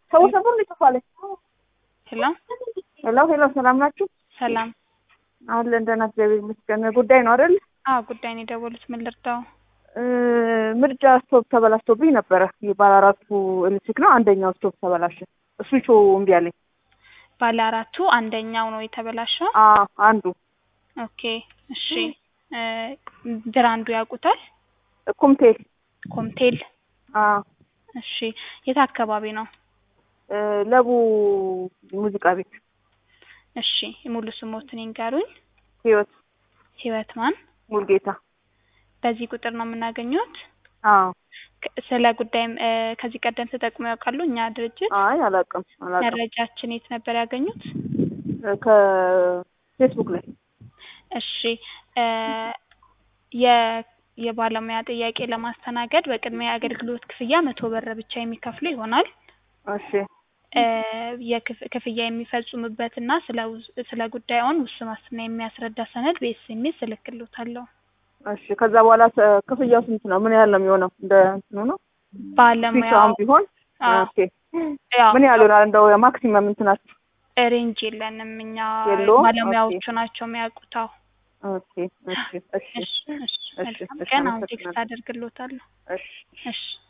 ሰው ሰፈር ነው የተባለ። ሄሎ ሄሎ ሄሎ፣ ሰላም ናችሁ? ሰላም። አለን ደህና፣ እግዚአብሔር ይመስገን። ጉዳይ ነው አይደል? አዎ ጉዳይ ነው የደወሉት። ምን ልርዳው? እ ምርጫ ስቶቭ ተበላሽቶብኝ ነበረ። የባለ አራቱ ኤሌክትሪክ ነው። አንደኛው ስቶቭ ተበላሸ። ስዊቹ እምቢ አለኝ። ባለ አራቱ አንደኛው ነው የተበላሸው። አ አንዱ ኦኬ እሺ። እ ብራንዱ ያውቁታል? ኮምቴል ኮምቴል። አ እሺ የት አካባቢ ነው? እ ለቡ ሙዚቃ ቤት እሺ ሙሉ ስሞትን ይንገሩኝ። ህይወት ህይወት ማን? ሙልጌታ። በዚህ ቁጥር ነው የምናገኘት? አዎ ክ- ስለ ጉዳይም እ ከዚህ ቀደም ተጠቅመው ያውቃሉ? እኛ ድርጅት አይ አላውቅም አላውቅም። መረጃችን የት ነበር ያገኙት? እ ከፌስቡክ ላይ እሺ እ የ የባለሙያ ጥያቄ ለማስተናገድ በቅድሚያ የአገልግሎት ክፍያ መቶ ብር ብቻ የሚከፍሉ ይሆናል። እሺ እ የክፍ- ክፍያ የሚፈጽሙበትና ስለ ውስ- ስለ ጉዳዩን ውስን ዋስትና የሚያስረዳ ሰነድ በኤስኤምኤስ እልክልዎታለሁ። እሺ ከዛ በኋላ ተ- ክፍያው ስንት ነው? ምን ያህል ነው የሚሆነው? እንደ እንትኑ ነው ባለሙያው ፊቻውን ቢሆን አዎ፣ ኦኬ ያው ምን ያህል ይሆናል? እንደው ማክሲመም እንትናችሁ ሬንጅ የለንም እኛ የለውም? ባለሙያዎቹ ናቸው የሚያውቁታው። ኦኬ እሺ እሺ እሺ እሺ እሺ፣ መልካም እሺ፣ ቀን። አሁን አመሰግናለሁ። ቴክስት አደርግልዎታለሁ። እሺ እሺ